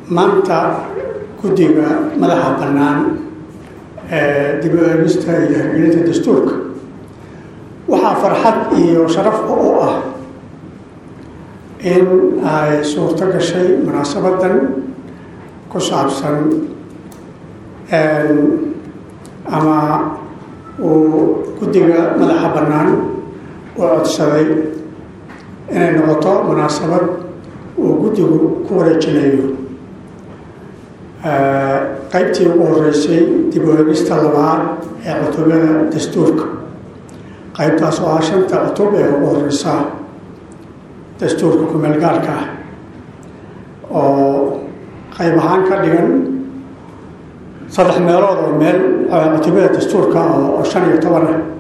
maanta guddiga madaxa bannaan ee dib u eegista iyo hirgelinta dastuurka waxaa farxad iyo sharaf u ah in ay suurto gashay munaasabadan ku saabsan ama uu guddiga madaxa bannaan u codsaday inay noqoto munaasabad uu guddigu ku wareejinayo qaybtii ugu horeysay dib u eegista labaad ee cutubyada dastuurka qaybtaas oo ah shanta cutub ee ugu horeysa dastuurka kumeelgaarka ah oo qayb ahaan ka dhigan saddex meelood oo meel cutubyada dastuurka oo shan iyo toban ah